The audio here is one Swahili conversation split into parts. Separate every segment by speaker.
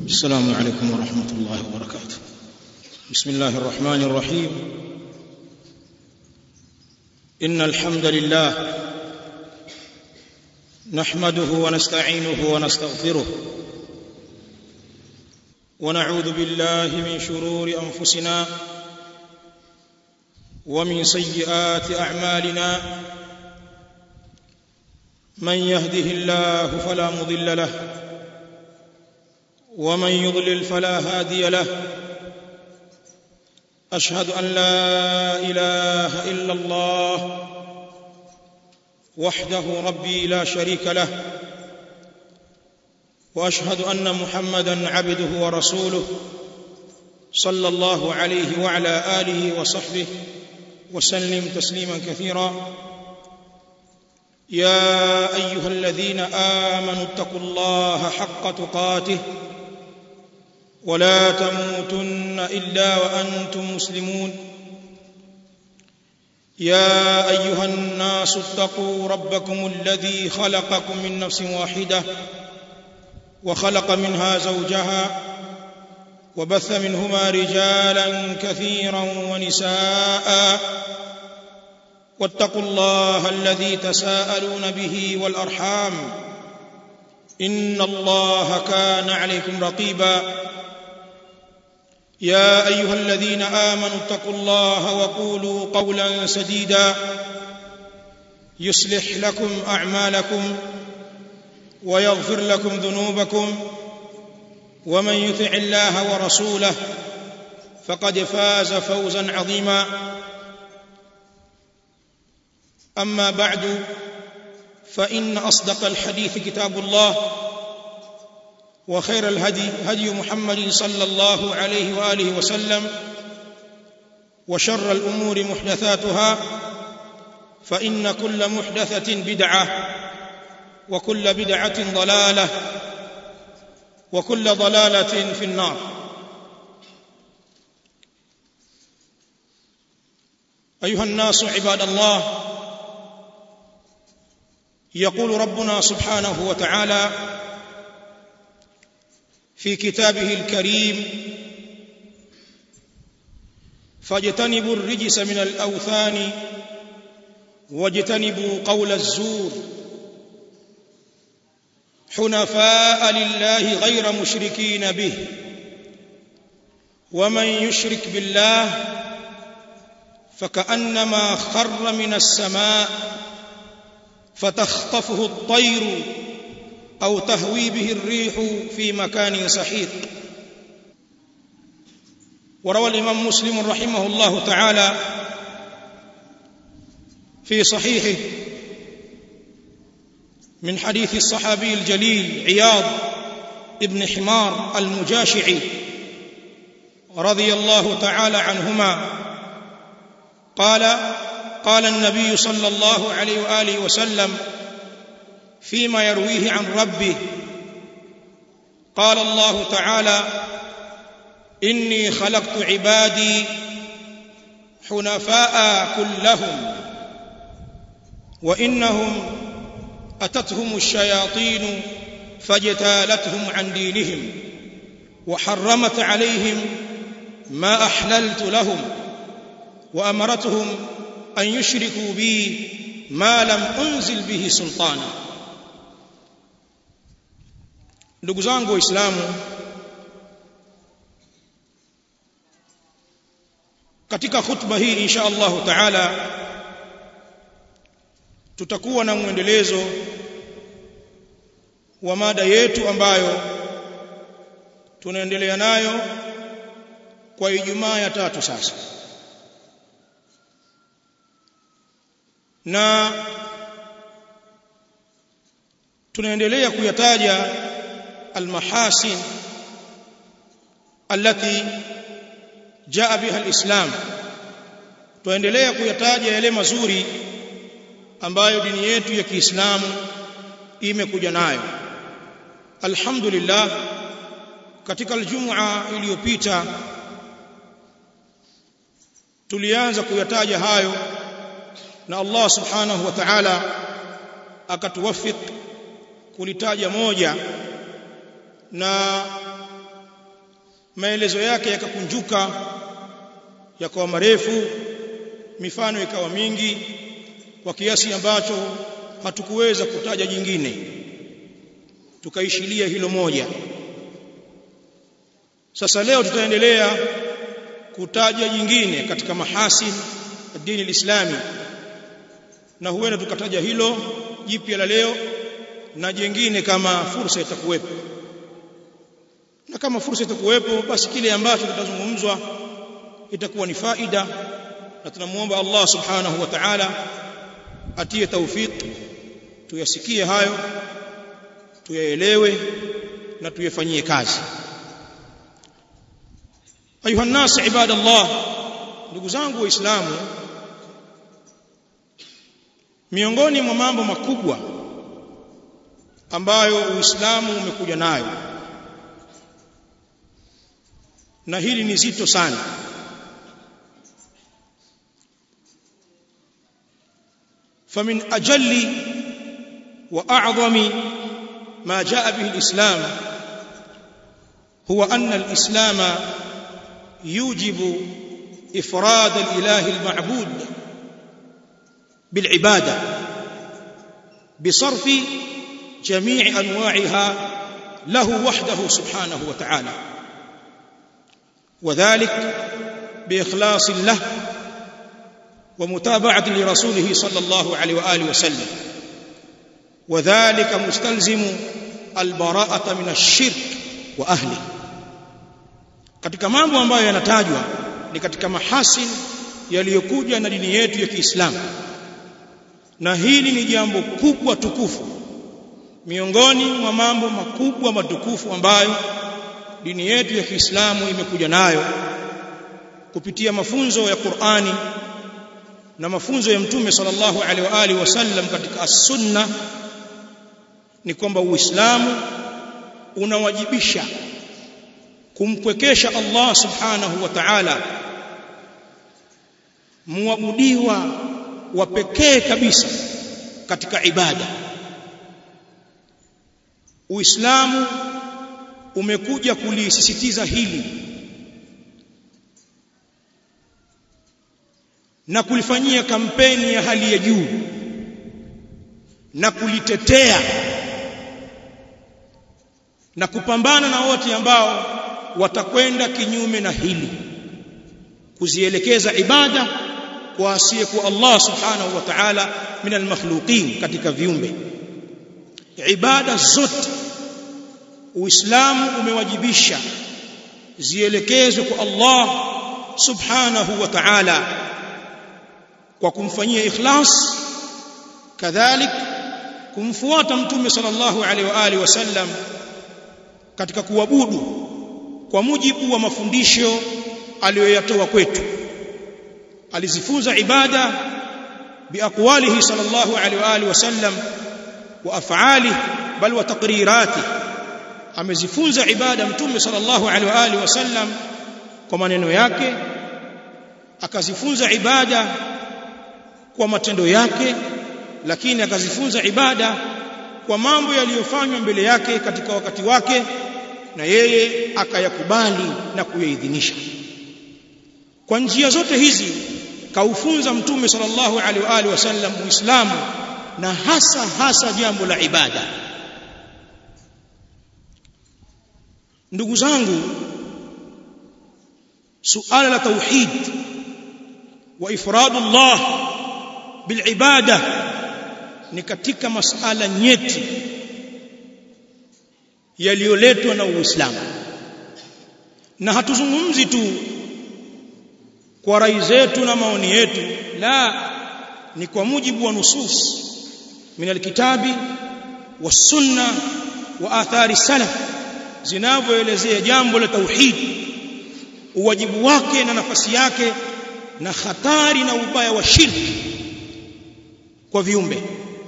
Speaker 1: السلام عليكم ورحمة الله وبركاته بسم الله الرحمن الرحيم إن الحمد لله نحمده ونستعينه ونستغفره ونعوذ بالله من شرور أنفسنا ومن سيئات أعمالنا من يهده الله فلا مضل له ومن يضلل فلا هادي له أشهد أن لا إله إلا الله وحده ربي لا شريك له واشهد ان محمدا عبده ورسوله صلى الله عليه وعلى اله وصحبه وسلم تسليما كثيرا يا ايها الذين امنوا اتقوا الله حق تقاته ولا تموتن الا وانتم مسلمون يا ايها الناس اتقوا ربكم الذي خلقكم من نفس واحده وخلق منها زوجها وبث منهما رجالا كثيرا ونساء واتقوا الله الذي تساءلون به والارحام ان الله كان عليكم رقيبا يا ايها الذين امنوا اتقوا الله وقولوا قولا سديدا يصلح لكم اعمالكم ويغفر لكم ذنوبكم ومن يطع الله ورسوله فقد فاز فوزا عظيما اما بعد فان اصدق الحديث كتاب الله وخير الهدي هدي محمد صلى الله عليه واله وسلم وشر الامور محدثاتها فان كل محدثه بدعه وكل بدعه ضلاله وكل ضلاله في النار ايها الناس عباد الله يقول ربنا سبحانه وتعالى في كتابه الكريم فاجتنبوا الرجس من الاوثان واجتنبوا قول الزور حنفاء لله غير مشركين به ومن يشرك بالله فكانما خر من السماء فتخطفه الطير او تهوي به الريح في مكان سحيق وروى الامام مسلم رحمه الله تعالى في صحيحه من حديث الصحابي الجليل عياض ابن حمار المجاشعي رضي الله تعالى عنهما قال قال النبي صلى الله عليه واله وسلم فيما يرويه عن ربه قال الله تعالى اني خلقت عبادي حنفاء كلهم وانهم اتتهم الشياطين فاجتالتهم عن دينهم وحرمت عليهم ما احللت لهم وامرتهم ان يشركوا بي ما لم انزل به سلطانا ndugu zangu waislamu katika khutba hii insha Allah taala tutakuwa na mwendelezo wa mada yetu ambayo tunaendelea nayo kwa Ijumaa ya tatu sasa na tunaendelea kuyataja almahasin allati jaa biha alislam tuendelea kuyataja yale mazuri ambayo dini yetu ya Kiislamu imekuja nayo alhamdulillah katika aljumua iliyopita tulianza kuyataja hayo na Allah subhanahu wa ta'ala akatuwafik kulitaja moja na maelezo yake yakakunjuka yakawa marefu mifano ikawa mingi kwa kiasi ambacho hatukuweza kutaja jingine tukaishilia hilo moja sasa leo tutaendelea kutaja jingine katika mahasin dini lislami na huenda tukataja hilo jipya la leo na jingine kama fursa itakuwepo na kama fursa itakuwepo basi kile ambacho kitazungumzwa itakuwa ni faida na tunamuomba Allah subhanahu wa ta'ala atie tawfik tuyasikie hayo tuyaelewe na tuyafanyie kazi ayuha nas ibadallah ndugu zangu waislamu miongoni mwa mambo makubwa ambayo uislamu umekuja nayo na hili ni zito sana فمن أجل وأعظم ما جاء به الإسلام هو أن الإسلام يوجب إفراد الإله المعبود بالعبادة بصرف جميع أنواعها له وحده سبحانه وتعالى وذلك بإخلاص له ومتابعة لرسوله صلى الله عليه وآله وسلم وذلك مستلزم البراءة من الشرك وأهله katika mambo ambayo yanatajwa ni katika mahasin yaliyokuja na dini yetu ya Kiislamu na hili ni jambo kubwa tukufu miongoni mwa mambo makubwa matukufu ambayo dini yetu ya Kiislamu imekuja nayo kupitia mafunzo ya Qur'ani na mafunzo ya Mtume sallallahu alaihi wa alihi wasallam katika as-sunna ni kwamba Uislamu unawajibisha kumpwekesha Allah subhanahu wa ta'ala muabudiwa wa pekee kabisa katika ibada Uislamu umekuja kulisisitiza hili na kulifanyia kampeni ya hali ya juu na kulitetea na kupambana na wote ambao watakwenda kinyume na hili kuzielekeza ibada kwa asiyekuwa Allah subhanahu wa ta'ala min almakhluqin katika viumbe ibada zote Uislamu umewajibisha zielekezwe kwa Allah subhanahu wa ta'ala kwa kumfanyia ikhlas kadhalik kumfuata mtume sallallahu alaihi wa alihi wasallam katika kuabudu kwa mujibu wa mafundisho aliyoyatoa kwetu alizifunza ibada biaqwalihi sallallahu alaihi wa alihi wasallam wa af'alihi bal wa taqrirati amezifunza ibada mtume sallallahu alaihi wa alihi wasallam kwa maneno yake akazifunza ibada kwa matendo yake lakini akazifunza ibada kwa mambo yaliyofanywa mbele yake katika wakati wake na yeye akayakubali na kuyaidhinisha kwa njia zote hizi kaufunza mtume sallallahu alaihi wa alihi wasallam muislamu na hasa hasa jambo la ibada ndugu zangu suala la tauhid wa ifradullah bilibada ni katika masala nyeti yaliyoletwa na Uislamu na hatuzungumzi tu kwa rai zetu na maoni yetu la ni kwa mujibu wa nusus min alkitabi wasunna wa athari salaf zinavyoelezea jambo la tauhid uwajibu wake na nafasi yake na hatari na ubaya wa shirki kwa viumbe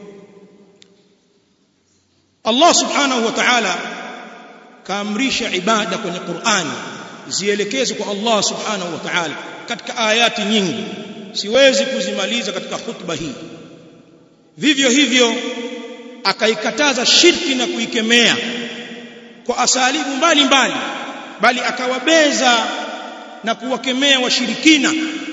Speaker 1: Allah subhanahu wa ta'ala kaamrisha ibada kwenye Qur'ani zielekezwe kwa Allah subhanahu wa ta'ala katika ayati nyingi siwezi kuzimaliza katika hutuba hii vivyo hivyo akaikataza shirki na kuikemea kwa asalibu mbalimbali bali akawabeza na kuwakemea washirikina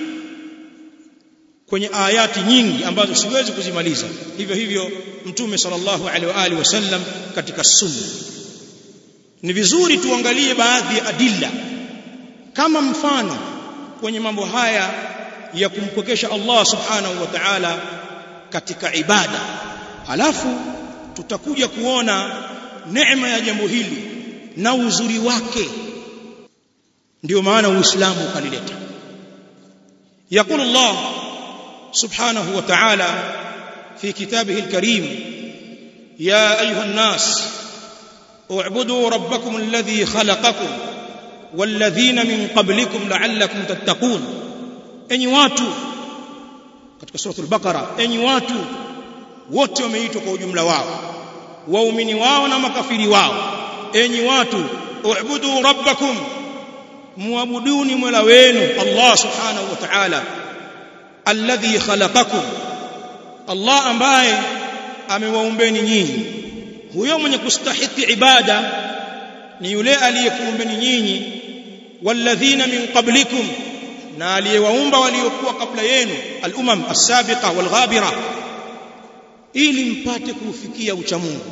Speaker 1: kwenye ayati nyingi ambazo siwezi kuzimaliza hivyo hivyo mtume sallallahu alaihi wa alihi wasallam katika sunna ni vizuri tuangalie baadhi ya adilla kama mfano kwenye mambo haya ya kumpokesha Allah subhanahu wa ta'ala katika ibada alafu tutakuja kuona neema ya jambo hili na uzuri wake ndio maana uislamu ukalileta يقول الله سبحانه وتعالى في كتابه الكريم يا ايها الناس اعبدوا ربكم الذي خلقكم والذين من قبلكم لعلكم تتقون enyi watu katika sura al-baqara enyi watu wote wameitwa kwa ujumla wao waumini wao na makafiri wao enyi watu u'budu rabbakum muabuduni mola wenu Allah subhanahu wa ta'ala alladhi khalaqakum Allah ambaye amewaumbeni nyinyi huyo mwenye kustahiki ibada ni yule aliyekuumbeni nyinyi walladhina min qablikum na aliyewaumba waliokuwa kabla yenu al-umam as-sabiqa wal-ghabira ili mpate kufikia uchamungu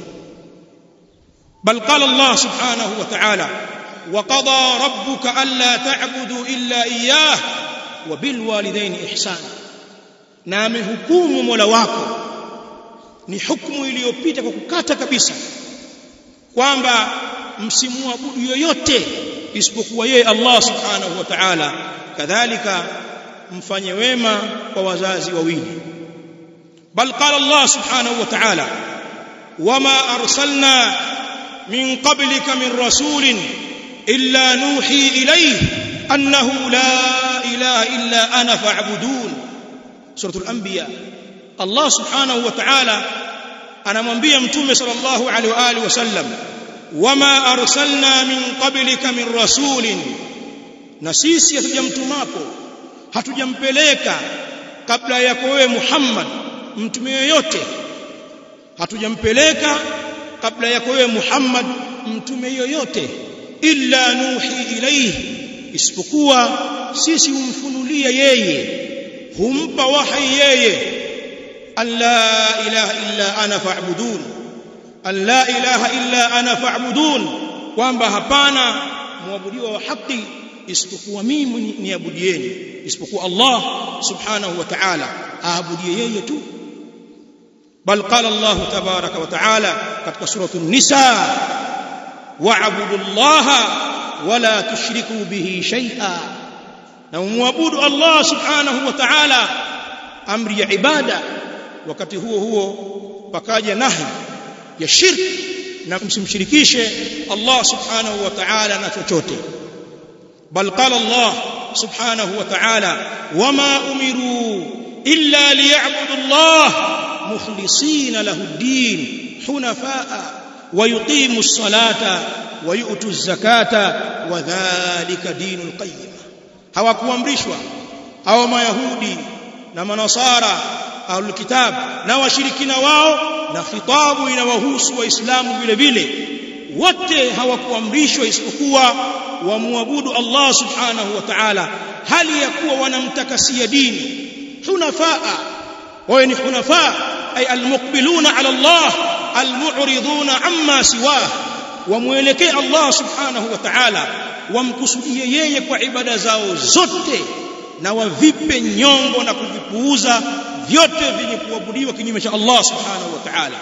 Speaker 1: bal qala Allah subhanahu wa ta'ala wa qada rabbuka alla ta'budu illa iyyah wa bil walidayni ihsana na amehukumu Mola wako ni hukumu iliyopita kwa kukata kabisa kwamba msimuabudu yoyote isipokuwa yeye Allah subhanahu wa ta'ala kadhalika mfanye wema kwa wazazi wawili bal qala Allah subhanahu wa ta'ala wama arsalna min qablika min rasulin illa nuhi ilayhi annahu la ilaha illa ana fa'budun suratul anbiya Allah subhanahu wa ta'ala anamwambia mtume sallallahu alaihi wa alihi wasallam wama arsalna min qablika min rasulin na sisi hatujamtumapo hatujampeleka kabla yako wewe Muhammad mtume yoyote hatujampeleka kabla yako wewe Muhammad mtume yoyote illa nuhi ilayhi isipokuwa sisi humfunulia yeye humpa wahi yeye an la ilaha illa ana fa'budun an la ilaha illa ana fa'budun kwamba hapana muabudiwa wa haki isipokuwa mimi niabudieni isipokuwa Allah subhanahu wa ta'ala aabudie yeye tu bal qala Allah tabaraka wa ta'ala katika suratu an-nisa wa'budu Allah wala tushriku bihi shay'a na muabudu Allah subhanahu wa ta'ala amri ya ibada wakati huo huo pakaja nahi ya shirki na msimshirikishe Allah subhanahu wa ta'ala na chochote بل قال الله سبحانه وتعالى وما امروا الا ليعبدوا الله مخلصين له الدين حنفاء ويقيموا الصلاه ويؤتوا الزكاه وذلك دين القيم hawakuamrishwa au mayahudi na manasara au kitab na washirikina wao na khitabu inawahusu waislamu vile vile wote hawakuamrishwa isipokuwa wamwabudu Allah subhanahu wa ta'ala hali ya kuwa wanamtakasia dini hunafaa wao ni hunafaa ay almuqbiluna ala Allah almu'riduna amma siwah wamuelekee Allah subhanahu wa ta'ala wamkusudie yeye kwa ibada zao zote na wavipe nyongo na kuvipuuza vyote vyenye kuabudiwa kinyume cha Allah subhanahu wa ta'ala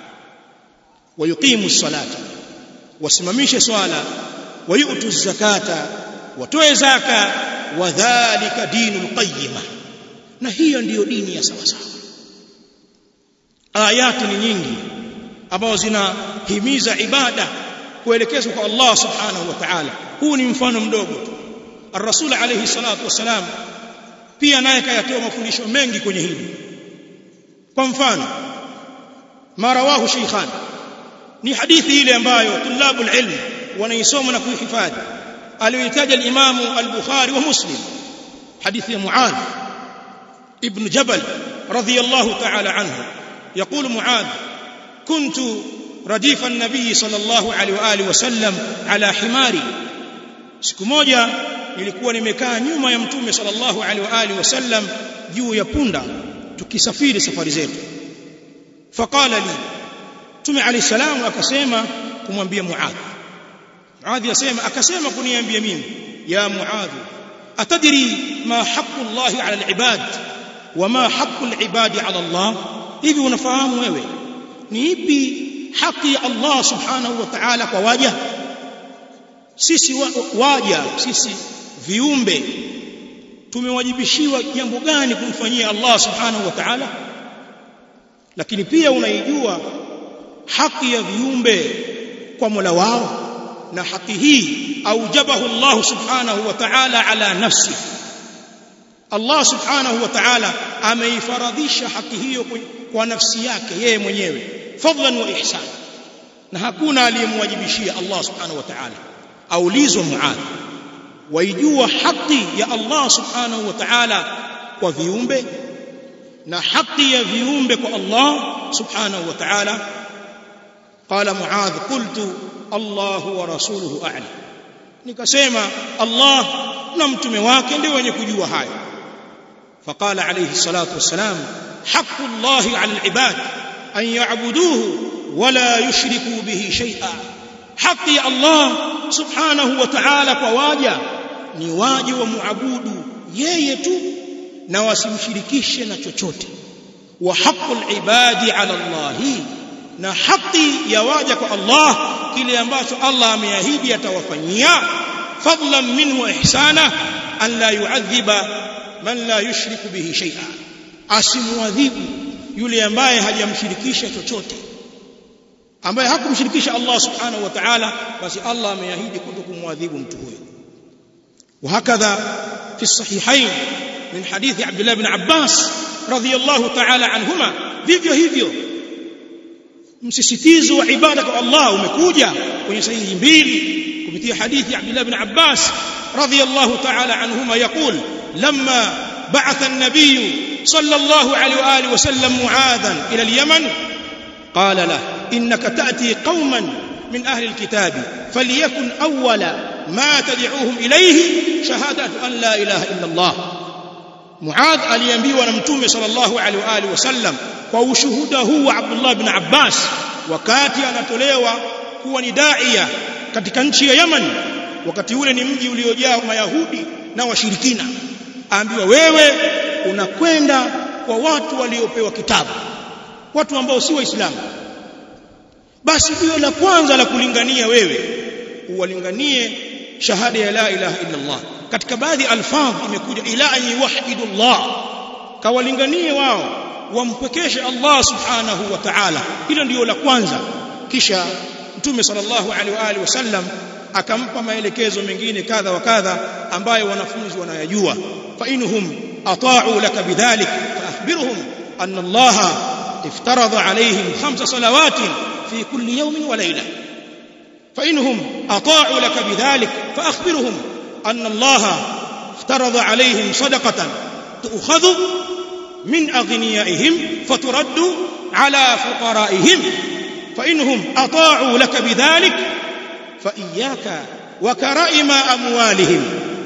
Speaker 1: wayuqimu salata wasimamishe swala wayutu zakata watoe zaka wadhālika dinul qayyima na hiyo ndiyo dini ya sawa sawa ayati ni nyingi ambazo zinahimiza ibada kuelekezwa kwa Allah subhanahu wa ta'ala huu ni mfano mdogo tu الرسول عليه الصلاه والسلام pia naye kayatoa mafundisho mengi kwenye hili kwa mfano marawahu shaykhan ni hadithi ile ambayo tulabul ilm wanaisoma na kuihifadhi aliyoitaja al-Imam al-Bukhari wa Muslim hadithi ya Muadh ibn Jabal radiyallahu ta'ala anhu يقول معاذ كنت رديف النبي صلى الله عليه واله وسلم على حماري siku moja nilikuwa nimekaa nyuma ya mtume sallallahu alaihi wa alihi wasallam juu ya punda tukisafiri safari zetu faqala li mtume alayhi salam akasema kumwambia muadh muadh yasema akasema kuniambia mimi ya muadh atadri ma haqqu Allah ala al-ibad wa ma haqqu al-ibad ala Allah hivi unafahamu wewe ni ipi haki ya Allah subhanahu wa ta'ala kwa waja sisi waja sisi viumbe tumewajibishiwa jambo gani kumfanyia Allah subhanahu wa ta'ala lakini pia unaijua haki ya viumbe kwa Mola wao na haki hii aujabahu Allah subhanahu wa ta'ala ala nafsi Allah subhanahu wa ta'ala ameifaradhisha haki hiyo kwa nafsi yake yeye mwenyewe fadlan wa ihsan na hakuna aliyemwajibishia Allah subhanahu wa ta'ala aulizwa muadh waijua haki ya Allah subhanahu wa ta'ala kwa viumbe na haki ya viumbe kwa Allah subhanahu wa ta'ala qala muadh qultu Allah wa rasuluhu a'lam nikasema Allah na mtume wake ndio wenye kujua haya فقال عليه الصلاه والسلام حق الله على العباد ان يعبدوه ولا يشركوا به شيئا haki ya Allah subhanahu wa ta'ala kwa waja ni waje wa muabudu yeye tu na wasimshirikishe na chochote wa haqqul ibadi ala Allah na haki ya waja kwa Allah kile ambacho Allah ameahidi atawafanyia fadlan minhu wa ihsana an la yu'adhiba man la yushriku bihi shay'a asimuadhibu yule ambaye hajamshirikisha chochote ambaye hakumshirikisha Allah subhanahu wa ta'ala basi Allah ameahidi kutokumwadhibu mtu huyo وهكذا في الصحيحين من حديث عبد الله بن عباس رضي الله تعالى عنهما vivyo hivyo msisitizo wa ibada kwa Allah umekuja kwenye sahihi mbili kupitia hadithi ya Abdullah ibn Abbas radiyallahu ta'ala anhuma yaqul lamma ba'atha an-nabiy sallallahu alayhi wa alihi wa sallam mu'adhan ila al-yaman qala lahu إنك تأتي قوما من أهل الكتاب فليكن أول ما تدعوهم إليه شهادة أن لا إله إلا الله معاذ aliambiwa na mtume sallallahu alaihi wa alihi wasallam kwa ushuhuda huu wa Abdullah ibn Abbas wakati anatolewa kuwa ni daia katika nchi ya Yaman wakati ule ni mji uliojaa mayahudi na washirikina aambiwa wewe unakwenda kwa watu waliopewa kitabu watu ambao si waislamu basi ndio la kwanza la kulingania wewe uwalinganie shahada ya la ilaha illa Allah katika baadhi alfadh imekuja ila an yuwahidullah kawalinganie wao wampwekeshe Allah subhanahu wa ta'ala hilo ndio la kwanza kisha mtume sallallahu alaihi wa alihi wasallam akampa maelekezo mengine kadha wa kadha ambayo wanafunzi wanayajua fa inhum ata'u laka bidhalik fa akhbirhum anna Allah iftaradha alaihim khamsa salawatin في كل يوم وليلة فإنهم أطاعوا لك بذلك فأخبرهم أن الله افترض عليهم صدقة تؤخذ من أغنيائهم فترد على فقرائهم فإنهم أطاعوا لك بذلك فإياك وكرائم أموالهم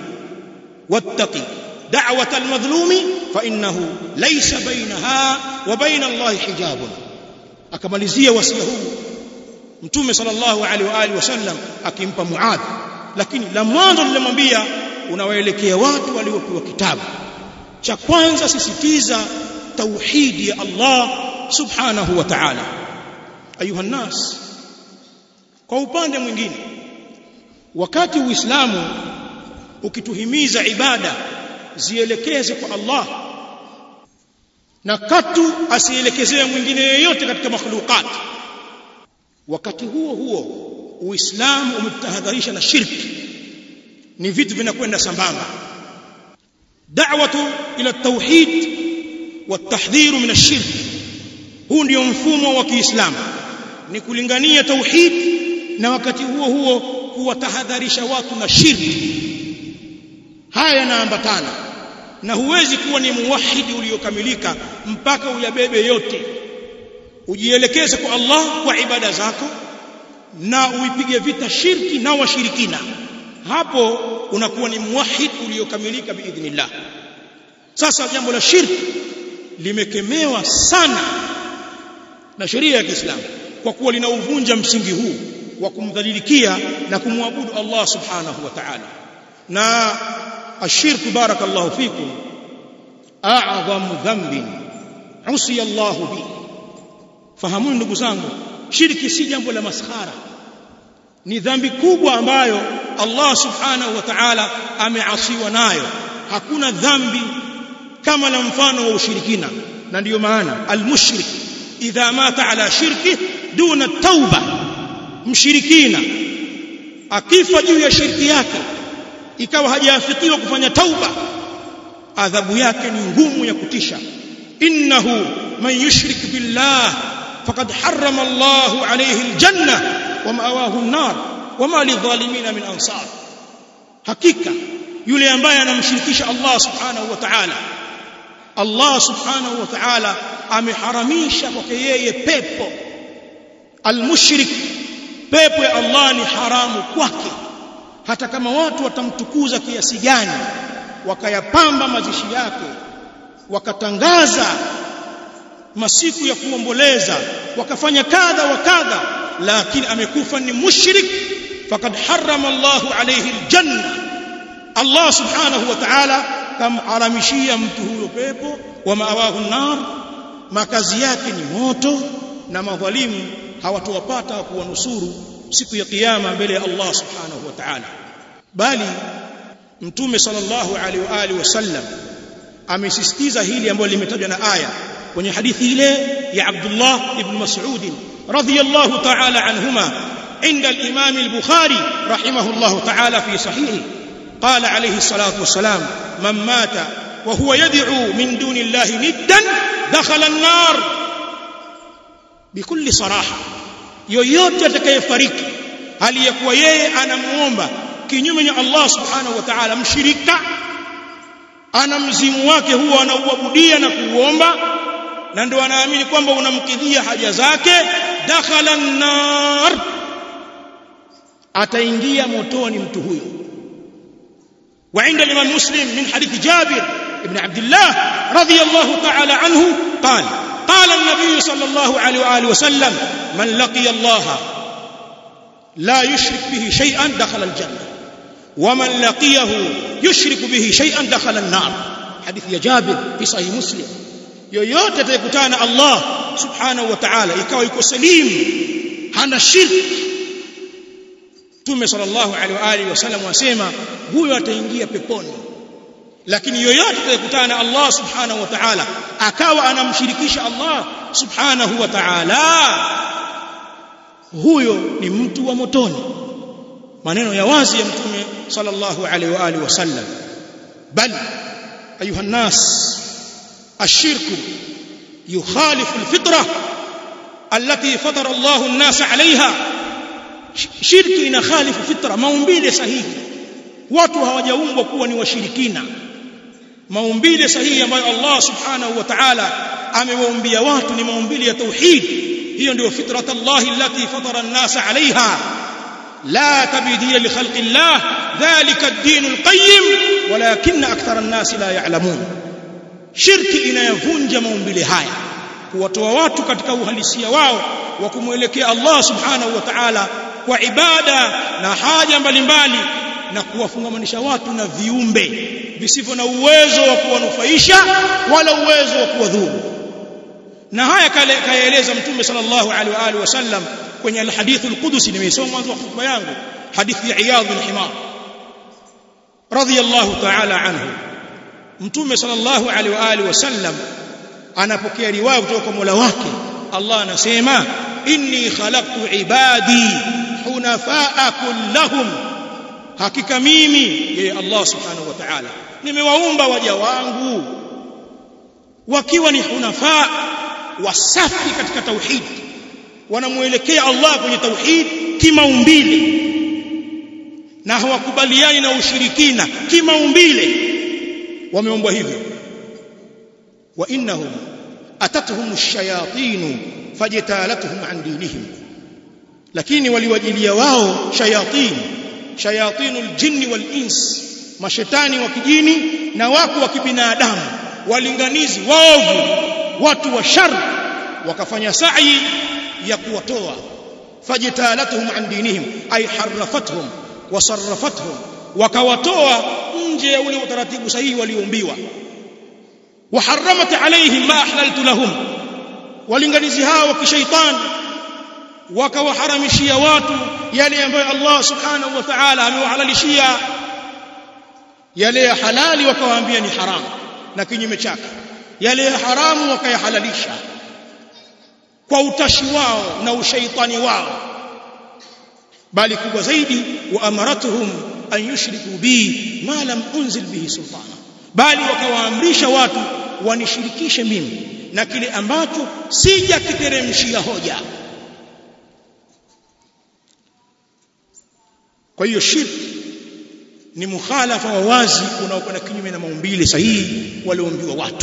Speaker 1: واتق دعوة المظلوم فإنه ليس بينها وبين الله حجاب akamalizia wasia huu mtume sallallahu alaihi wa alihi wasallam akimpa muadh lakini la mwanzo nilimwambia unawaelekea watu waliopewa kitabu cha kwanza sisitiza tauhidi ya Allah subhanahu wa ta'ala ayuha nas kwa upande mwingine wakati uislamu ukituhimiza ibada zielekeze kwa Allah na katu asielekezee mwingine yeyote katika makhluqat wakati huo huo uislamu umetahadharisha na shirki ni vitu vinakwenda sambamba da'watu ila tauhid watahdhiru min ash-shirk huu ndio mfumo wa Kiislamu ni kulingania tauhid na wakati huo huo kuwatahadharisha watu na shirki haya yanaambatana na huwezi kuwa ni muwahidi uliokamilika mpaka uyabebe yote ujielekeze kwa Allah kwa ibada zako na uipige vita shirki na washirikina hapo unakuwa ni muwahid uliokamilika biidhnillah sasa jambo la shirki limekemewa sana na sheria ya Kiislamu kwa kuwa linauvunja msingi huu wa kumdhalilikia na kumwabudu Allah subhanahu wa ta'ala na ashirku barakallahu fikum a'zamu dhanbin usiya Allah bi fahamuni ndugu zangu shirki si jambo la maskhara ni dhambi kubwa ambayo Allah subhanahu wa ta'ala ameasiwa nayo hakuna dhambi kama la mfano wa ushirikina na ndiyo maana almushrik idha mata ala shirki duna tauba mshirikina akifa juu ya shirki yake ikawa hajaafikiwa kufanya tauba adhabu yake ni ngumu ya kutisha innahu man yushrik billah faqad harrama Allahu alayhi aljanna wa ma'awahu an-nar wama lidhalimina min ansar hakika yule ambaye anamshirikisha Allah subhanahu wa ta'ala Allah subhanahu wa ta'ala ameharamisha kwake yeye pepo almushrik pepo ya Allah ni haramu kwake hata kama watu watamtukuza kiasi gani wakayapamba mazishi yake wakatangaza masiku ya kuomboleza wakafanya kadha wa kadha lakini amekufa ni mushrik faqad harrama Allahu alayhi aljanna Allah subhanahu wa ta'ala kamharamishia mtu huyo pepo wa maawahu nar makazi yake ni moto na madhalimu hawatowapata kuwanusuru siku ya kiyama mbele ya Allah subhanahu wa ta'ala bali mtume sallallahu alaihi wa alihi wasallam amesisitiza hili ambalo limetajwa na aya kwenye hadithi ile ya Abdullah ibn Mas'ud radhiyallahu ta'ala anhuma عند الإمام البخاري رحمه الله تعالى في صحيحه قال عليه الصلاة والسلام من مات وهو يدعو من دون الله ندا دخل النار بكل صراحة yoyote atakayefariki hali ya kuwa yeye anamuomba kinyume na Allah subhanahu wa ta'ala mshirika ana mzimu wake huwa anauabudia na kuuomba na ndio anaamini kwamba unamkidhia haja zake dakhala an-nar ataingia motoni mtu huyo وعند الإمام مسلم من حديث جابر بن عبد الله رضي الله تعالى عنه قال قال النبي صلى الله عليه وآله وسلم من لقي الله لا يشرك به شيئا دخل الجنة ومن لقيه يشرك به شيئا دخل النار حديث يا جابر في صحيح مسلم yoyote atakutana Allah subhanahu wa ta'ala ikawa yuko salim hana shirki Mtume sallallahu alaihi wa alihi wasallam wasema huyo ataingia peponi lakini yoyote atakutana na Allah subhanahu wa ta'ala akawa anamshirikisha Allah subhanahu wa ta'ala huyo ni mtu wa motoni maneno ya wazi ya mtume sallallahu alaihi wa alihi wasallam bal ayuha nas الشرك يخالف الفطرة التي فطر الله الناس عليها shirki inakhalifu fitra maumbile sahihi watu hawajaumbwa kuwa ni washirikina maumbile sahihi ambayo Allah subhanahu wa ta'ala amewaumbia watu ni maumbile ya tauhid hiyo ndio fitrat Allah allati fatara an-nas 'alayha la tabdila li khalqi Allah dhalika ad-din al-qayyim walakin akthara an-nas la ya'lamun shirki inayavunja maumbile haya kuwatoa watu katika uhalisia wao wa kumwelekea Allah subhanahu wa ta'ala kwa ibada na haja mbalimbali na kuwafungamanisha watu na viumbe visivyo na uwezo wa kuwanufaisha wala uwezo wa kuwadhuru na haya kayaeleza mtume sallallahu alaihi wa alihi wasallam kwenye alhadith alqudusi nimeisoma mwanzo wa hotuba yangu hadithi ya Iyadh bin Himar radiyallahu ta'ala anhu mtume sallallahu alaihi wa alihi wasallam anapokea riwaya kutoka kwa Mola wake Allah anasema inni khalaqtu ibadi hunafaa kullahum hakika mimi yeye Allah subhanahu wa ta'ala nimewaumba waja wangu wakiwa ni hunafaa wasafi katika tauhid wanamuelekea Allah kwenye tauhid kimaumbile na hawakubaliani na ushirikina kimaumbile wameumbwa hivyo wa innahum atatuhum ash-shayatin fajtalatuhum an dinihim lakini waliwajilia wao shayatin shayatinul jinni wal ins mashetani wa kijini na wako wa kibinadamu walinganizi waovu watu wa shar wakafanya sa'i ya kuwatoa fajtalatuhum an dinihim ay harrafathum wasarrafathum wakawatoa nje ya ule utaratibu sahihi walioumbiwa وحرمت عليهم ما أحللت لهم walinganizi hao wa kishaitani wakawaharamishia watu yale ambayo Allah subhanahu wa ta'ala amewahalalishia yale ya halali wakawaambia ni haramu na kinyume chake yale ya haramu wakayahalalisha kwa utashi wao na ushaitani wao bali kubwa zaidi wa amaratuhum an yushriku bi ma lam unzil bihi sultana bali wakawaamrisha watu wanishirikishe mimi na kile ambacho sijakiteremshia hoja kwa hiyo shirki ni mukhalafa wa wazi unaokwenda kinyume na maumbile sahihi walioumbiwa watu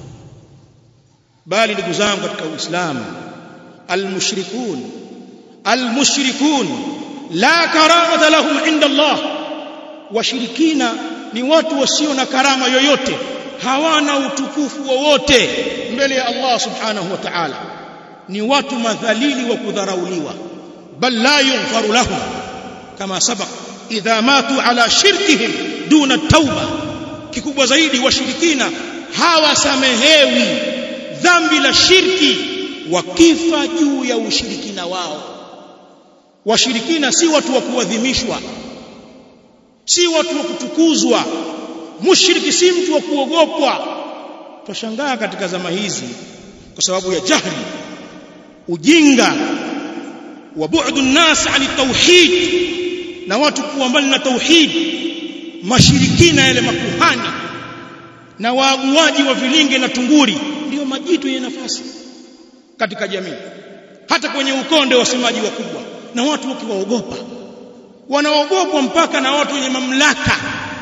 Speaker 1: bali ndugu zangu katika Uislamu almushrikun almushrikun la karamata lahum inda Allah washirikina ni watu wasio na karama yoyote hawana utukufu wowote mbele ya Allah subhanahu wa ta'ala ni watu madhalili wa kudharauliwa bal la yughfaru lahum kama sabaq idha matu ala shirkihim duna tauba kikubwa zaidi washirikina hawasamehewi dhambi la shirki wakifa juu ya ushirikina wao washirikina si watu wa kuadhimishwa si watu wa kutukuzwa mushriki si mtu wa kuogopwa twashangaa katika zama hizi kwa sababu ya jahli ujinga wa bu'du an-nas 'ani tauhid na watu kuwa mbali na tauhid mashirikina yale makuhani na waaguaji wa vilinge na tunguri ndio majitu yenye nafasi katika jamii hata kwenye ukonde wasemaji wakubwa na watu wakiwaogopa wanaogopwa mpaka na watu wenye mamlaka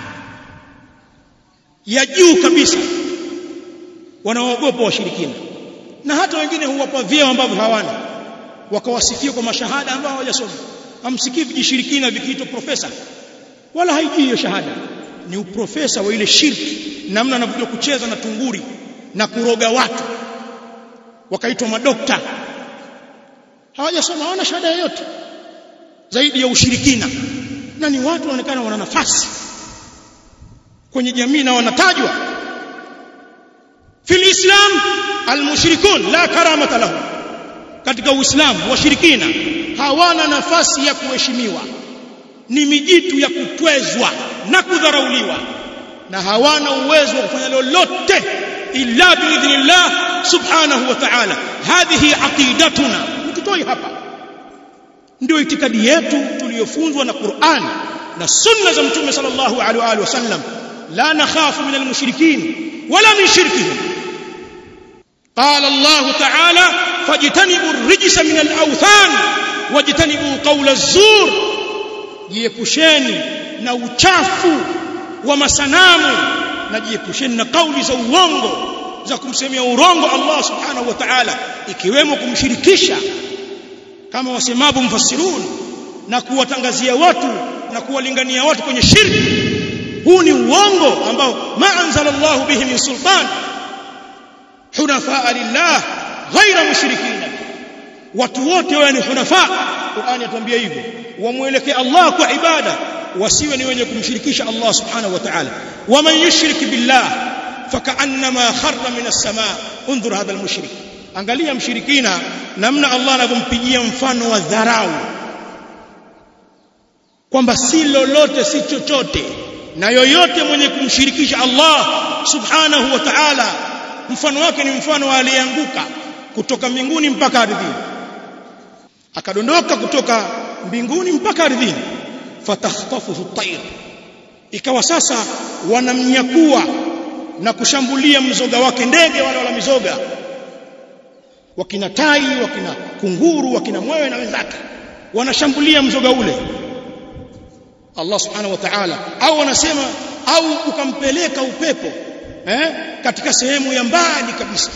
Speaker 1: ya juu kabisa wanaogopa washirikina na hata wengine huwapa vyeo ambavyo hawana wakawasifia kwa mashahada ambao hawajasoma amsikii vijishirikina vikiitwa profesa wala haijui hiyo shahada ni uprofesa wa ile shirki namna anavyojua kucheza na tunguri na kuroga watu wakaitwa madokta hawajasoma hawana shahada yoyote zaidi ya ushirikina na ni watu wanaonekana wana nafasi kwenye jamii na wanatajwa fil islam almushrikun la karamata lahum katika uislamu washirikina hawana nafasi ya kuheshimiwa ni mijitu ya kutwezwa na kudharauliwa na hawana uwezo wa kufanya lolote illa biidhnillah subhanahu wa ta'ala hadhihi aqidatuna mtutoi hapa ndio itikadi yetu tuliyofunzwa na Qur'an na sunna za mtume sallallahu alaihi wa alihi wasallam la nakhafu min almushrikin wala min shirkihim قال الله تعالى فاجتنبوا الرجس من الاوثان واجتنبوا قول الزور jiepusheni na uchafu wa masanamu na jiepusheni na kauli za uongo za kumsemia urongo Allah subhanahu wa ta'ala ikiwemo kumshirikisha kama wasemavyo mfasirun na kuwatangazia watu na kuwalingania watu kwenye shirki huu ni uongo ambao ma anzalallahu bihi min sultan hunafa lillah ghaira mushrikin watu wote wao ni hunafa Qur'ani atuambia hivyo wamwelekee Allah kwa ibada wasiwe ni wenye kumshirikisha Allah subhanahu wa ta'ala waman yushrik billah fakaannama kharra min as-samaa unzur hadha al-mushrik angalia mshirikina namna Allah anavyompigia mfano wa dharau kwamba si lolote si chochote na yoyote mwenye kumshirikisha Allah subhanahu wa ta'ala mfano wake ni mfano wa aliyeanguka kutoka mbinguni mpaka ardhini akadondoka kutoka mbinguni mpaka ardhini fatakhtafuhu at-tayr ikawa sasa wanamnyakua na kushambulia mzoga wake ndege wale wala mizoga wakina tai wakina kunguru wakina mwewe na wenzake wanashambulia mzoga ule Allah subhanahu wa ta'ala au wanasema au ukampeleka upepo eh, katika sehemu ya mbali kabisa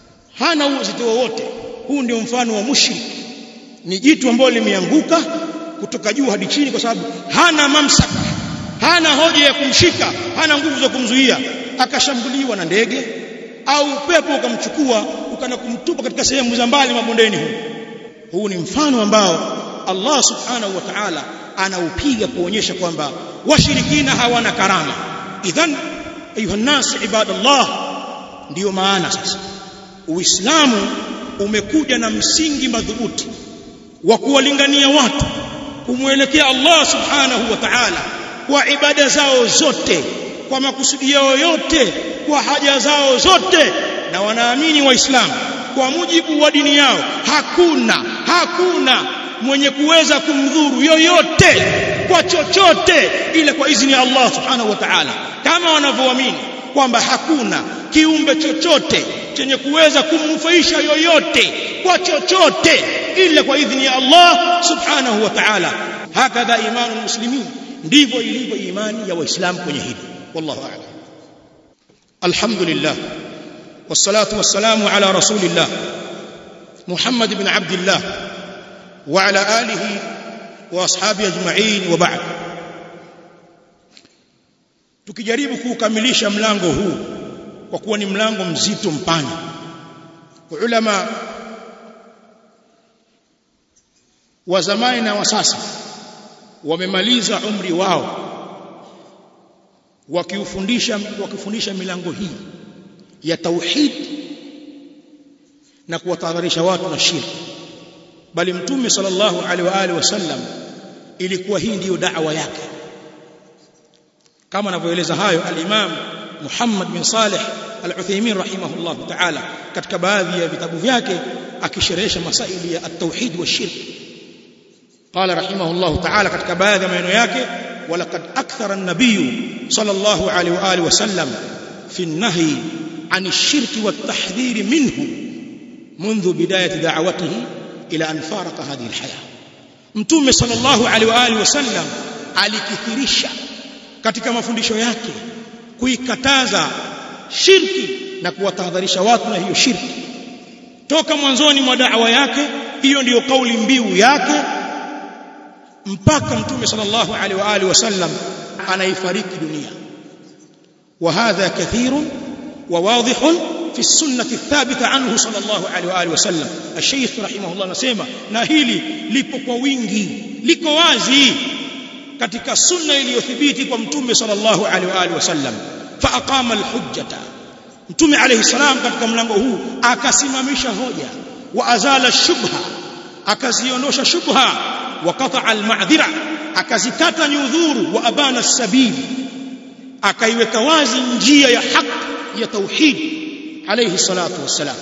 Speaker 1: hana uzito wowote huu ndio mfano wa mushrik ni jitu ambalo limeanguka kutoka juu hadi chini kwa sababu hana mamsaka hana hoja ya kumshika hana nguvu za kumzuia akashambuliwa na ndege au upepo ukamchukua ukana kumtupa katika sehemu za mbali mabondeni huu huu ni mfano ambao Allah subhanahu wa ta'ala anaupiga kuonyesha kwamba washirikina hawana karama idhan ayuha nas ibadallah ndiyo maana sasa uislamu umekuja na msingi madhubuti wa kuwalingania watu kumwelekea Allah subhanahu wa ta'ala kwa ibada zao zote kwa makusudi yao yote kwa haja zao zote na wanaamini waislamu kwa mujibu wa dini yao hakuna hakuna mwenye kuweza kumdhuru yoyote kwa chochote ile kwa idhini ya Allah subhanahu wa ta'ala kama wanavyoamini kwamba hakuna kiumbe chochote chenye kuweza kumnufaisha yoyote kwa chochote ila kwa idhini ya Allah subhanahu wa ta'ala hakadha imanu muslimin ndivyo ilivyo imani ya waislamu kwenye hili wallahu a'lam alhamdulillah wassalatu wassalamu ala rasulillah muhammad ibn abdillah wa ala alihi wa ashabi ajma'in wa ba'd tukijaribu kuukamilisha mlango huu kwa kuwa ni mlango mzito mpana ulama wa zamani na wa sasa wamemaliza umri wao wakiufundisha wakifundisha milango hii ya tauhid na kuwatahadharisha watu na shirki bali mtume sallallahu alaihi wa alihi wasallam ilikuwa hii ndiyo da'wa yake kama anavyoeleza hayo al-Imam Muhammad bin Saleh Al-Uthaymeen rahimahullah ta'ala katika baadhi ya vitabu vyake akisherehesha masaili ya at-tauhid wa shirk قال رحمه الله تعالى katika baadhi ya maneno yake ولقد أكثر النبي صلى الله عليه وآله وسلم في النهي عن الشرك والتحذير منه منذ بداية دعوته إلى أن فارق هذه الحياة mtume sallallahu alaihi wa alihi wasallam alikithirisha katika mafundisho yake kuikataza shirki na kuwatahadharisha watu na hiyo shirki toka mwanzoni mwa da'wa yake hiyo ndiyo kauli mbiu yake mpaka mtume sallallahu alaihi wa alihi wasallam anaifariki dunia wa hadha kathirun wa wadihun في السنة الثابتة عنه صلى الله عليه وآله وسلم الشيخ رحمه الله نسيما na hili lipo kwa wingi liko wazi katika sunna iliyothibiti kwa mtume sallallahu alaihi wa alihi wasallam fa aqama alhujjata mtume alayhi salam katika mlango huu akasimamisha hoja wa azala shubha akaziondosha shubha wa qata almadhira akazikata nyudhuru wa abana sabil akaiweka wazi njia ya haki ya tauhid عليه الصلاة والسلام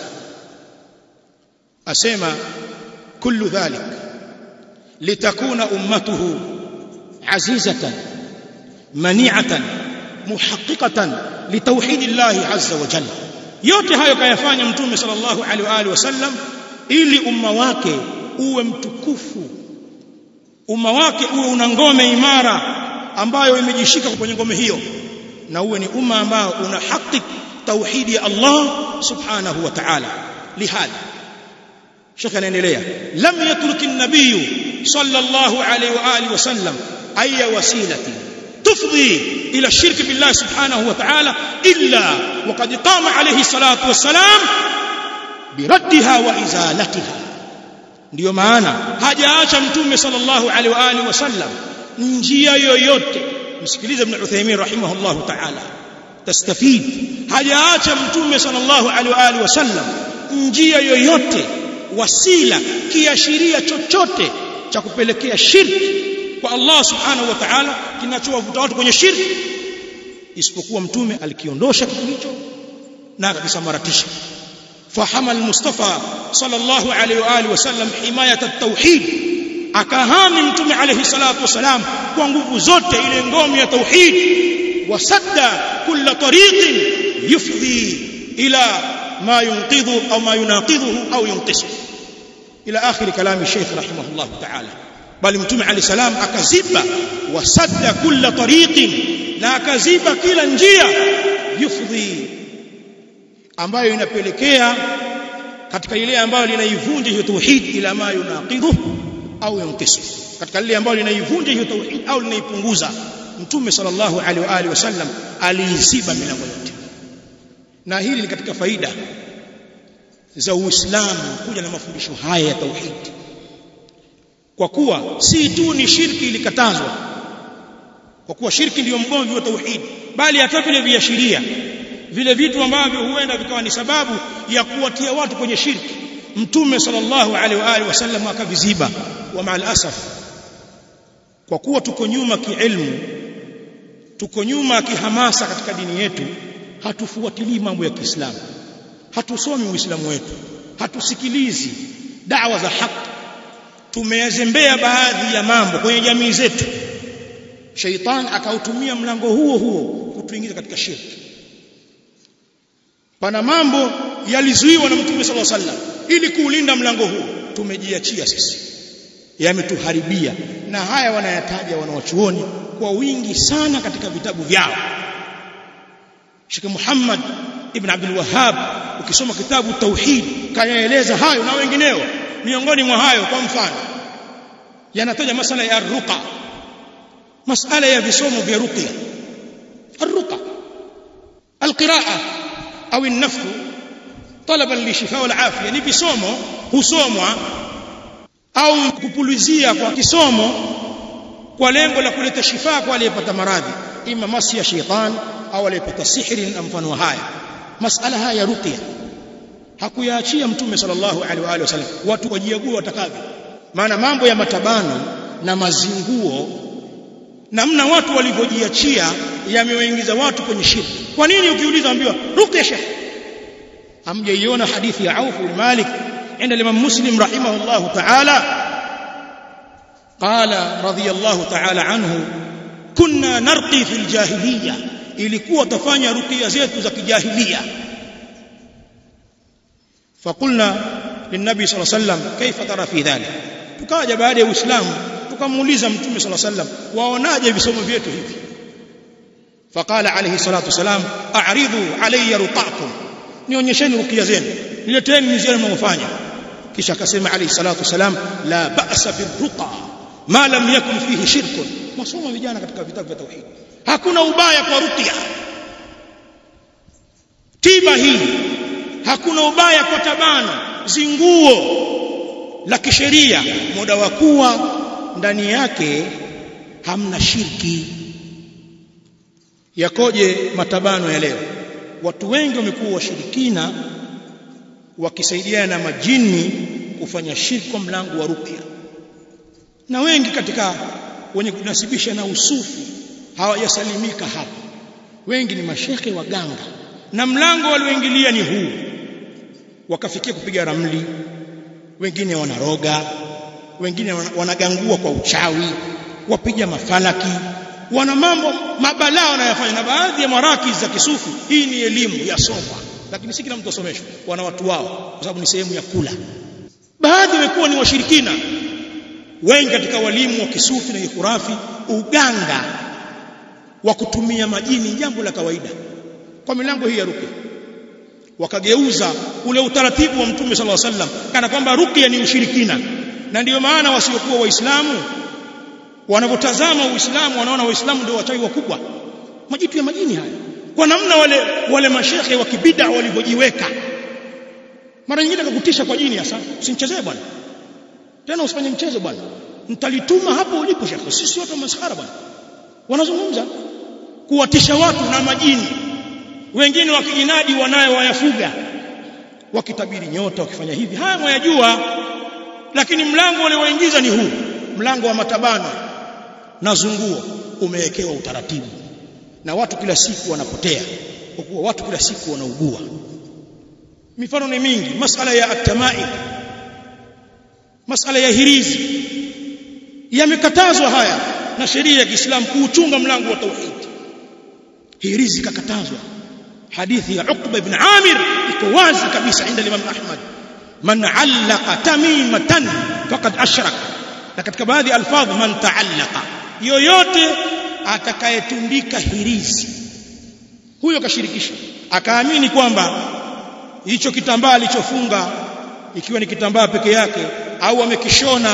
Speaker 1: أسمى كل ذلك لتكون أمته عزيزة منيعة محققة لتوحيد الله عز وجل yote hayo kayafanya mtume sallallahu alaihi wa alihi wasallam ili umma wake uwe mtukufu umma wake uwe una ngome imara ambayo imejishika kwenye ngome hiyo na uwe ni umma ambao una haki توحيد الله سبحانه وتعالى لهذا شيخ anaendelea lam yatruk an-nabiy sallallahu alayhi wa alihi wasallam ay wasilati tufdi ila shirk billah subhanahu wa ta'ala illa waqad qama alayhi salatu wassalam biraddiha wa izalatiha ndio maana hajaacha mtume sallallahu alayhi wa alihi wasallam njia yoyote msikilize ibn Uthaymeen rahimahullah ta'ala tastafid hajaacha mtume sallallahu alaihi wa alihi wasallam njia yoyote wasila kiashiria chochote cha kupelekea shirki kwa Allah subhanahu wa ta'ala kinachowavuta watu kwenye shirki isipokuwa mtume alikiondosha kitu hicho na akakisamaratisha fahama al-mustafa sallallahu alaihi wa alihi wasallam himayat at-tauhid akahami mtume alayhi salatu wasalam kwa nguvu zote ile ngome ya tauhid وسد كل طريق يفضي إلى ما ينقذه أو ما يناقضه أو ينقصه إلى آخر كلام الشيخ رحمه الله تعالى بل متوم عليه السلام أكذب وسد كل طريق na akaziba kila njia yufdhi ambayo inapelekea katika ile ambayo linaivunja hiyo tauhid ila ma yunaqidhu au yunqisu katika lile ambalo linaivunja hiyo tauhid au linaipunguza mtume sallallahu alaihi wa alihi wasallam aliiziba milango yote na hili ni katika faida za Uislamu kuja na mafundisho haya ya tauhid kwa kuwa si tu ni shirki ilikatazwa kwa kuwa shirki ndiyo mgomvi wa tauhid bali hata vile viashiria vile vitu ambavyo huenda vikawa ni sababu ya kuwatia watu kwenye shirki mtume sallallahu alaihi wa alihi wasallam akaviziba wa maal asaf kwa kuwa tuko nyuma kiilmu tuko nyuma kihamasa katika dini yetu hatufuatilii mambo ya Kiislamu hatusomi uislamu wetu hatusikilizi dawa za haki tumeyazembea baadhi ya mambo kwenye jamii zetu sheitan akautumia mlango huo huo kutuingiza katika shirki pana mambo yalizuiwa na mtume sallallahu alaihi wasallam ili kuulinda mlango huo tumejiachia sisi yametuharibia na haya wanayataja wanawachuoni kwa wingi sana katika vitabu vyao Sheikh Muhammad ibn Abdul Wahhab ukisoma kitabu tauhid kayaeleza hayo na wengineo miongoni mwa hayo kwa mfano yanataja masala ya ruqa masala ya visomo vya ruqya الرقى القراءه au النفث طلبا للشفاء والعافيه ni visomo husomwa au kupulizia kwa kisomo kwa lengo la kuleta shifa kwa aliyepata maradhi ima masi ya sheitan au aliyepata sihiri na mfano haya masala haya ya ruqya hakuyaachia mtume sallallahu alaihi wa alihi wasallam watu wajiague watakavyo maana mambo ya matabano na mazinguo namna watu walivyojiachia yamewaingiza watu kwenye shirki kwa nini ukiuliza ambiwa ruqya shekh hamjaiona hadithi ya Auf bin Malik عند الإمام مسلم رحمه الله تعالى قال رضي الله تعالى عنه كنا نرقي في الجاهلية ilikuwa tafanya ruqya zetu za kijahilia فقلنا للنبي صلى الله عليه وسلم كيف ترى في ذلك tukaja baada ya uislamu tukamuuliza mtume صلى الله عليه وسلم waonaje visomo vyetu hivi فقال عليه الصلاه والسلام اعرضوا علي رقاكم nionyesheni ruqya zenu nileteni nizione mnafanya kisha akasema alayhi salatu wasalam la ba'sa birruqa ma lam yakun fihi shirkun masomo vijana katika vitabu vya tauhid hakuna ubaya kwa ruqya tiba hii hakuna ubaya kwa tabano zinguo la kisheria muda wa kuwa ndani yake hamna shirki yakoje matabano ya leo watu wengi wamekuwa washirikina wakisaidiana na majini kufanya shirki kwa mlango wa ruqya na wengi katika wenye kunasibisha na usufi hawajasalimika hapa wengi ni mashekhe waganga na mlango walioingilia ni huu wakafikia kupiga ramli wengine wanaroga wengine wanagangua kwa uchawi wapiga mafalaki wana mambo mabalaa wanayofanya na baadhi ya maraki za kisufi hii ni elimu ya soma lakini si kila mtu asomeshwe wana watu wao kwa sababu ni sehemu ya kula baadhi wamekuwa ni washirikina wengi katika walimu wa kisufi na ikurafi uganga wa kutumia majini jambo la kawaida kwa milango hii ya ruqya wakageuza ule utaratibu wa mtume sallallahu alaihi wasallam kana kwamba ruqya ni ushirikina na ndiyo maana wasiokuwa waislamu wanapotazama uislamu wanaona waislamu ndio wachawi wakubwa majitu ya majini haya kwa namna wale wale mashekhe wa kibida walivyojiweka mara nyingine akakutisha kwa jini hasa usinichezee bwana tena usifanye mchezo bwana nitalituma hapo ulipo shekhe sisi wote masahara bwana wanazungumza kuwatisha watu na majini wengine wakijinadi wanayo wayafuga wakitabiri nyota wakifanya hivi haya mwayajua lakini mlango walioingiza ni huu mlango wa matabano na zunguo umewekewa utaratibu na watu kila siku wanapotea kwa kuwa watu kila siku wanaugua mifano ni mingi masala ya atamai masala ya hirizi yamekatazwa haya na sheria ya Kiislamu kuuchunga mlango wa tauhid hirizi kakatazwa hadithi ya Uqba ibn Amir iko wazi kabisa inda Imam Ahmad man allaqa tamimatan faqad ashraka na katika baadhi ya alfadhi man taallaqa yoyote atakayetundika hirizi huyo kashirikisha akaamini kwamba hicho kitambaa alichofunga ikiwa ni kitambaa peke yake au amekishona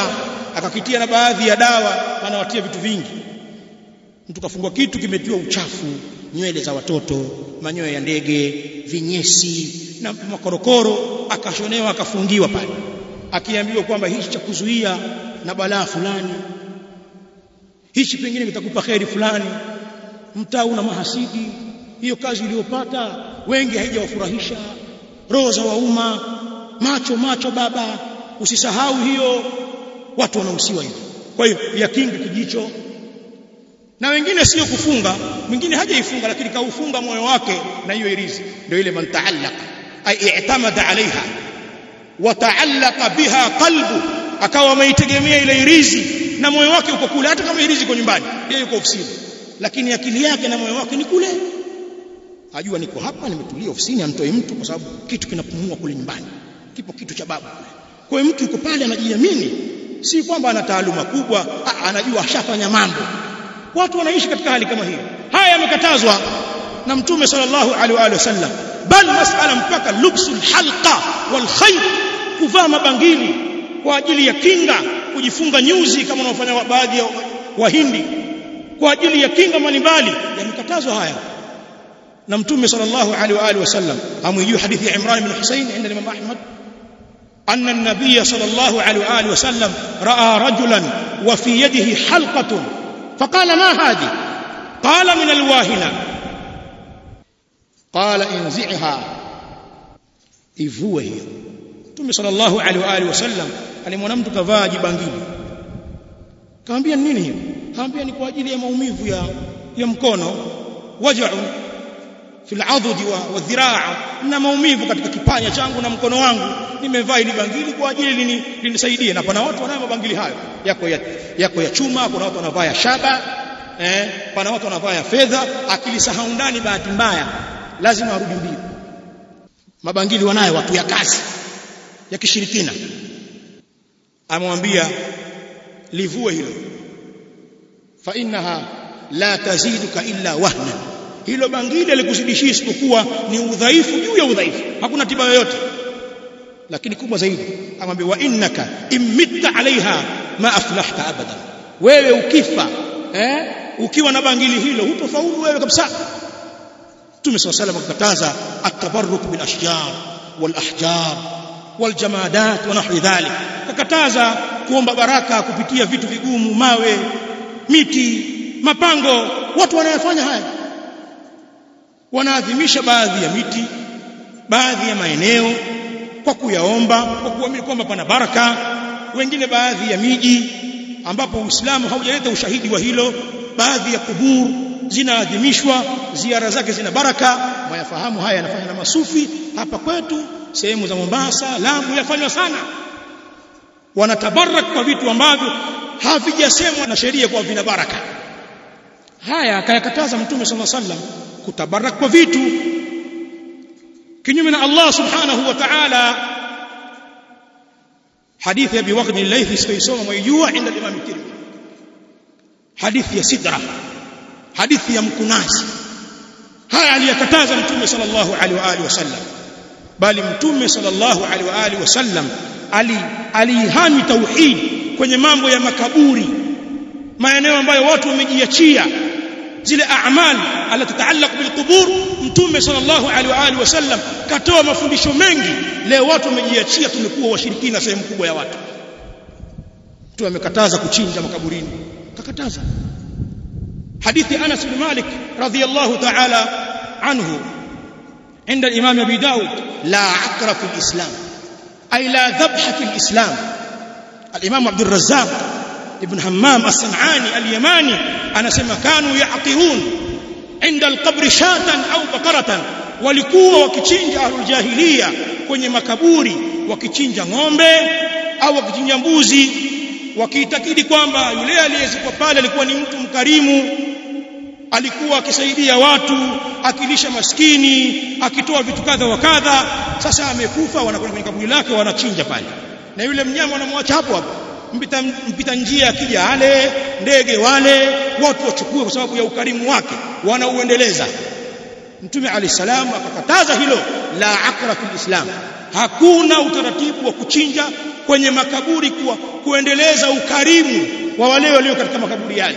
Speaker 1: akakitia na baadhi ya dawa anawatia vitu vingi mtu kafungwa kitu kimetiwa uchafu nywele za watoto manyoya ya ndege vinyesi na makorokoro akashonewa akafungiwa pale akiambiwa kwamba hichi cha kuzuia na balaa fulani hichi pengine kitakupa kheri fulani mtaa una mahasidi hiyo kazi iliyopata wengi haijawafurahisha roho za wauma macho macho baba usisahau hiyo watu wanahusiwa hivyo kwa hiyo yakingi kijicho na wengine sio kufunga mwingine hajaifunga lakini kaufunga moyo wake na hiyo irizi ndio ile man taallaq ay i'tamada alaiha wa taallaqa biha qalbu akawa ameitegemea ile irizi na moyo wake uko kule hata kama irizi iko nyumbani yeye yuko ofisini lakini akili yake na moyo wake ni kule ajua niko hapa nimetulia ofisini amtoi mtu kwa sababu kitu kinapumua kule nyumbani kipo kitu cha babu kule kwa hiyo mtu yuko pale anajiamini si kwamba ana taaluma kubwa a, anajua ashafanya mambo watu wanaishi katika hali kama hiyo haya yamekatazwa na mtume sallallahu alaihi wasallam bal masala mpaka lubsul halqa wal khayt kuvaa mabangili kwa ajili ya kinga kujifunga nyuzi kama wanaofanya baadhi ya wahindi kwa ajili ya kinga mbalimbali yamekatazwa haya na mtume sallallahu alaihi wa alihi wasallam amwijua hadithi ya Imran ibn Husayn عند الامام احمد ان النبي صلى الله عليه واله وسلم راى رجلا وفي يده حلقه فقال ما هذه قال من الواهنه قال انزعها ivue hiyo mtume sallallahu alaihi wa alihi wasallam alimwona mtu kavaa jibangili kaambia nini hiyo kaambia ni kwa ajili ya maumivu ya ya mkono waja'u fil adudi wa, wa dhiraa na maumivu katika kipanya changu na mkono wangu nimevaa ili bangili kwa ajili linisaidie na pana watu wanayo mabangili hayo yako ya, yako ya chuma kuna watu wanavaa ya shaba eh pana watu wanavaa ya fedha akilisahau ndani bahati mbaya lazima arudi mbio mabangili wanayo watu ya kazi ya kishirikina amwambia livue hilo fa innaha la taziduka illa wahna hilo bangili alikuzidishia isipokuwa ni udhaifu juu ya udhaifu hakuna tiba yoyote lakini kubwa zaidi amwambia wa innaka imitta alaiha ma aflahta abadan wewe ukifa eh ukiwa na bangili hilo hutofaulu wewe kabisa Mtume صلى الله عليه وسلم akakataza at-tabarruk bil ashjar wal ahjar wal jamadat wa nahwi dhalik akakataza kuomba baraka kupitia vitu vigumu mawe miti mapango watu wanayofanya haya wanaadhimisha baadhi ya miti baadhi ya maeneo kwa kuyaomba kwa kuamini kwamba pana baraka wengine baadhi ya miji ambapo Uislamu haujaleta ushahidi wa hilo baadhi ya kuburu zinaadhimishwa ziara zake zina baraka mwayafahamu haya yanafanywa na masufi hapa kwetu sehemu za Mombasa Lamu yafanywa sana wanatabarak kwa vitu ambavyo havijasemwa na sheria kwa vina baraka haya akayakataza mtume sallallahu alaihi wasallam kutabarak kwa vitu kinyume na Allah subhanahu wa ta'ala hadithi ya biwaqd al-laythi sitaisoma mwijua inda Imam Tirmidhi hadithi ya sidra hadithi ya mkunazi haya aliyakataza mtume sallallahu alaihi wa alihi wasallam bali mtume sallallahu alaihi wa alihi wasallam ali alihami tauhid kwenye mambo ya makaburi maeneo ambayo watu wamejiachia zile a'mal ala tataallaq bilqubur mtume sallallahu alaihi wa alihi wasallam katoa mafundisho mengi leo watu wamejiachia tumekuwa washirikina sehemu kubwa ya watu mtume amekataza kuchinja makaburini kakataza حديث أنس بن مالك رضي الله تعالى عنه عند الإمام أبي داود لا عقر في الإسلام أي لا ذبح في الإسلام الإمام عبد الرزاق ابن همام الصنعاني اليماني أنا سمع كانوا يعقرون عند القبر شاة أو بقرة walikuwa wakichinja ahlul jahiliya kwenye makaburi wakichinja ng'ombe au wakichinja mbuzi wakiitakidi kwamba yule aliyezikwa pale alikuwa ni mtu mkarimu alikuwa akisaidia watu akilisha maskini akitoa vitu kadha wa kadha sasa amekufa wanakwenda kwenye kaburi lake wanachinja pale na yule mnyama wanamwacha hapo hapo mpita, mpita njia akija ale ndege wale watu wachukue kwa sababu ya ukarimu wake wanauendeleza mtume alayhi salam akakataza hilo la akra fil islam hakuna utaratibu wa kuchinja kwenye makaburi kuwa kuendeleza ukarimu wa wale walio katika makaburi yale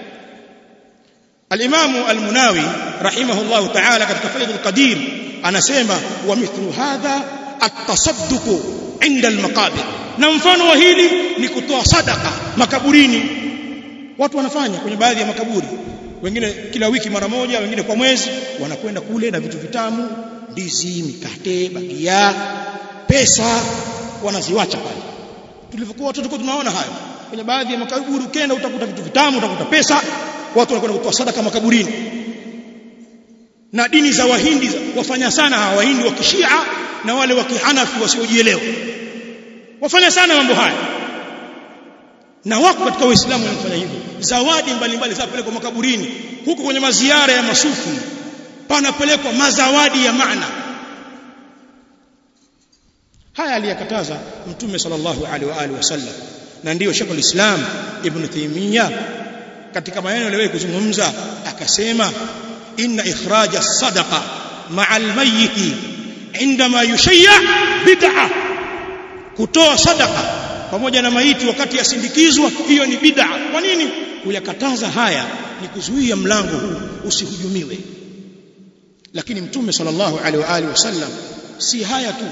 Speaker 1: Al-Imamu Al-Munawi rahimahullahu ta'ala katika Faidhul Qadir anasema wa mithlu hadha at-tasadduq 'inda al-maqabir na mfano wa hili ni kutoa sadaka makaburini watu wanafanya kwenye baadhi ya makaburi wengine kila wiki mara moja wengine kwa mwezi wanakwenda kule na vitu vitamu ndizi mikate bagia pesa wanaziwacha pale tulivyokuwa watoto tulikuwa tunaona hayo kwenye baadhi ya makaburi ukienda utakuta vitu vitamu utakuta pesa watu wanakwenda kutoa sadaka makaburini na dini za wahindi wafanya sana hawa wahindi wa kishia na wale wa kihanafi wasiojielewa wafanya sana mambo haya na wako katika waislamu wanafanya hivyo zawadi mbalimbali zapelekwa makaburini huko kwenye maziara ya masufi panapelekwa mazawadi ya maana haya aliyakataza mtume sallallahu alaihi wa alihi wasallam na ndiyo Sheikh al-Islam Ibn Taymiyyah katika maneno aliyowahi kuzungumza akasema inna ikhraja sadaqa ma'a al-mayyit indama yushayya bid'a kutoa sadaqa pamoja na maiti wakati yasindikizwa hiyo ni bid'a kwa nini kuyakataza haya ni kuzuia mlango huu usihujumiwe lakini mtume sallallahu alaihi wa alihi wasallam si haya tu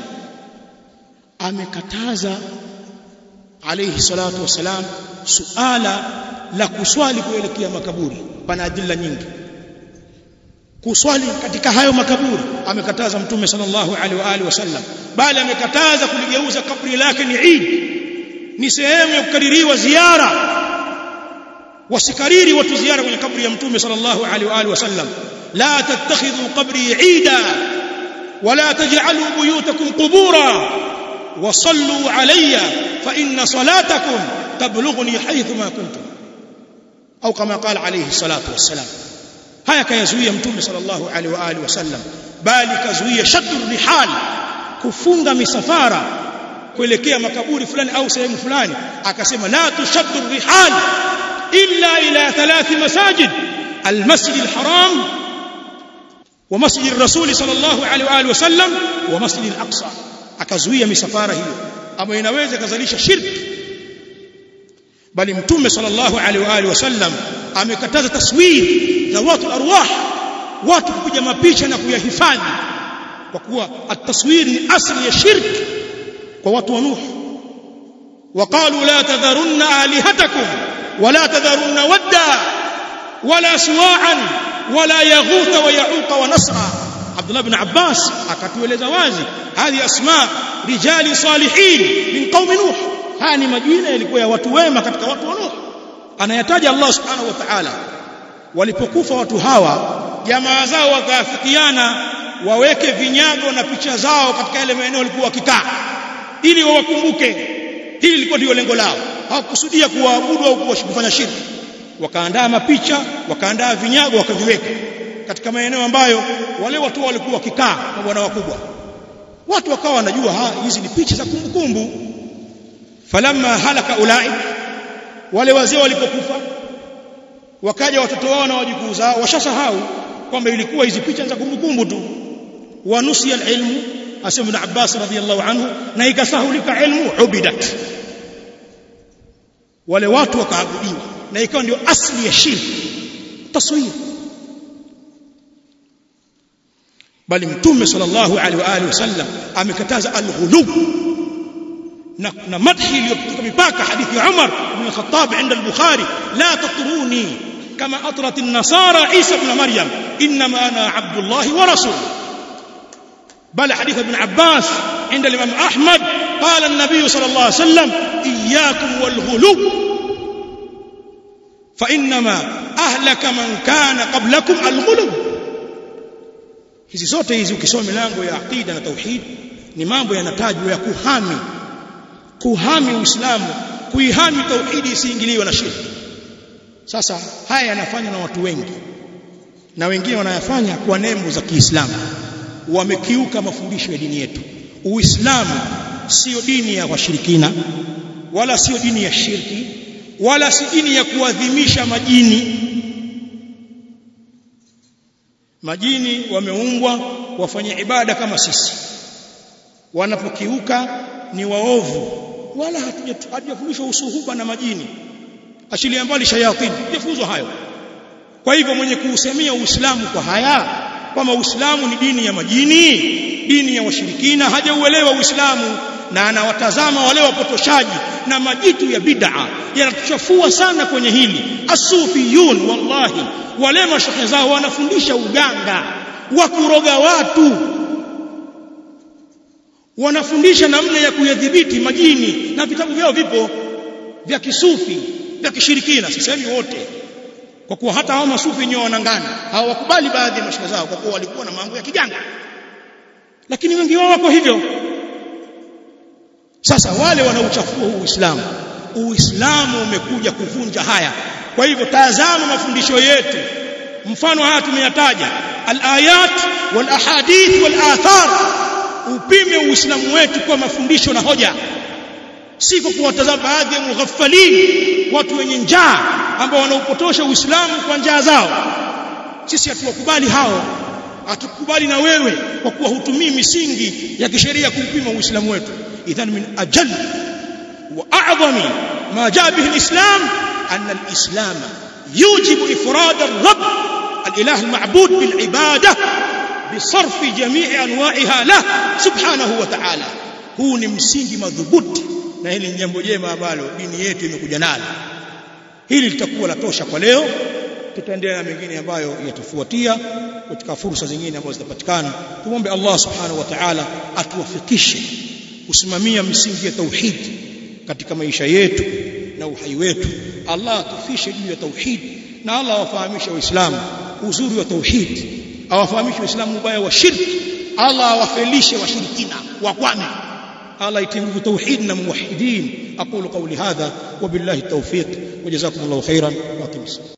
Speaker 1: amekataza alayhi salatu wasalam suala la kuswali kuelekea makaburi pana adilla nyingi kuswali katika hayo makaburi amekataza mtume sallallahu alaihi wa alihi wasallam bali amekataza kuligeuza kaburi lake ni Eid ni sehemu ya kukadiriwa ziara wasikariri watu ziara kwenye kaburi ya mtume sallallahu alaihi wa alihi wasallam la tattakhidhu qabri Eida wala taj'alu buyutakum qubura وصلوا علي فإن صلاتكم تبلغني حيث ما كنتم أو كما قال عليه الصلاة والسلام هيا كيزوية متوم صلى الله عليه وآله وسلم bali kazuia shaddu rihal kufunga misafara kuelekea makaburi fulani au sehemu fulani akasema la tushaddu rihal illa ila thalath masajid almasjid alharam wa masjid الرسول صلى الله عليه واله وسلم ومسجد الاقصى akazuia misafara hiyo ambayo inaweza kuzalisha shirki bali mtume sallallahu alaihi wa alihi wasallam amekataza taswir za watu arwah watu kupiga mapicha na kuyahifadhi kwa kuwa at-taswir ni asli ya shirki kwa watu wa nuh وقالوا لا تذرن آلهتكم ولا تذرن ودا ولا سواعا ولا يغوث ويعوق ونسرا عبد الله بن عباس akatueleza wazi hadi asma rijali salihin min qaumi nuh haya ni majina yalikuwa ya watu wema katika watu wa nuh anayataja Allah subhanahu wa ta'ala walipokufa watu hawa jamaa zao wakaafikiana waweke vinyago na picha zao katika yale maeneo walikuwa wakikaa ili wawakumbuke hili lilikuwa ndio lengo lao hawakusudia kuwaabudu au kufanya shirki wakaandaa mapicha wakaandaa vinyago wakaviweka katika maeneo ambayo wale watu walikuwa wakikaa na bwana wakubwa watu wakawa wanajua hizi ni picha za kumbukumbu falamma halaka ulai wale wazee walipokufa wakaja watoto wao na wajukuu zao washasahau kwamba ilikuwa hizi picha za kumbukumbu tu wanusia alilmu asema ibn Abbas radhiyallahu anhu na ikasahulika ilmu ubidat wale watu wakaabudiwa na ikawa ndio asli ya shirki taswir bali mtume sallallahu alaihi wa alihi wasallam amekataza alghulu na, na madhi iliyokutoka mipaka hadithi ya Umar ibn al-Khattab عند البخاري لا تطروني كما أطرت النصارى عيسى ابن مريم إنما أنا عبد الله ورسوله بل حديث ابن عباس عند الإمام أحمد قال النبي صلى الله عليه وسلم إياكم والغلو فإنما أهلك من كان قبلكم الغلو hizi zote hizi ukisoma milango ya aqida na tauhid ni mambo yanatajwa ya kuhami kuhami uislamu kuihami tauhidi isiingiliwe na shirki sasa haya yanafanywa na watu wengi na wengine wanayafanya kwa nembo za Kiislamu wamekiuka mafundisho ya dini yetu uislamu sio dini ya washirikina wala sio dini ya shirki wala si dini ya kuadhimisha majini majini wameumbwa wafanye ibada kama sisi wanapokiuka ni waovu wala hatujafundishwa usuhuba na majini achilia mbali shayatini tujafunzwa hayo kwa hivyo mwenye kuusemea uislamu kwa haya kwamba uislamu ni dini ya majini dini ya washirikina hajauelewa uislamu na anawatazama wale wapotoshaji na majitu ya bid'a yanatuchafua sana kwenye hili asufiyun wallahi wale mashehe zao wanafundisha uganga wa kuroga watu wanafundisha namna ya kuyadhibiti majini na vitabu vyao vipo vya kisufi vya kishirikina sisemi wote kwa kuwa hata hao masufi wenyewe wanangana hawakubali baadhi ya mashehe zao kwa kuwa walikuwa na mambo ya kiganga lakini wengi wao wako hivyo sasa wale wanaochafua uislamu uislamu umekuja kuvunja haya kwa hivyo tazama mafundisho yetu mfano haya tumeyataja alayat wal ahadith wal athar upime uislamu wetu kwa mafundisho na hoja si kwa kuwatazama baadhi ya mughaffalin watu wenye njaa ambao wanaupotosha uislamu kwa njaa zao sisi hatuwakubali hao hatukubali na wewe kwa kuwa hutumii misingi ya kisheria kuupima uislamu wetu idhan min ajal wa a'zami ma jaa bihi alislam anna alislam yujibu ifrad ar-rabb الاله المعبود بالعباده بصرف جميع انواعها له سبحانه وتعالى huu ni msingi madhubuti na hili ni jambo jema ambalo dini yetu imekuja nalo hili litakuwa la tosha kwa leo tutaendelea na mengine ambayo yatafuatia katika fursa zingine ambazo zitapatikana tumombe Allah subhanahu wa ta'ala atuwafikishe kusimamia misingi ya tauhid katika maisha yetu na uhai wetu Allah atufishe juu ya tauhid na Allah awafahamishe waislamu uzuri wa tauhid awafahamishe waislamu ubaya wa shirki Allah awafelishe washirikina wakwame Allah itinguvu tauhid na muwahidin aqulu qawli hadha wa billahi tawfiq wa jazakumullahu khairan wa aqimus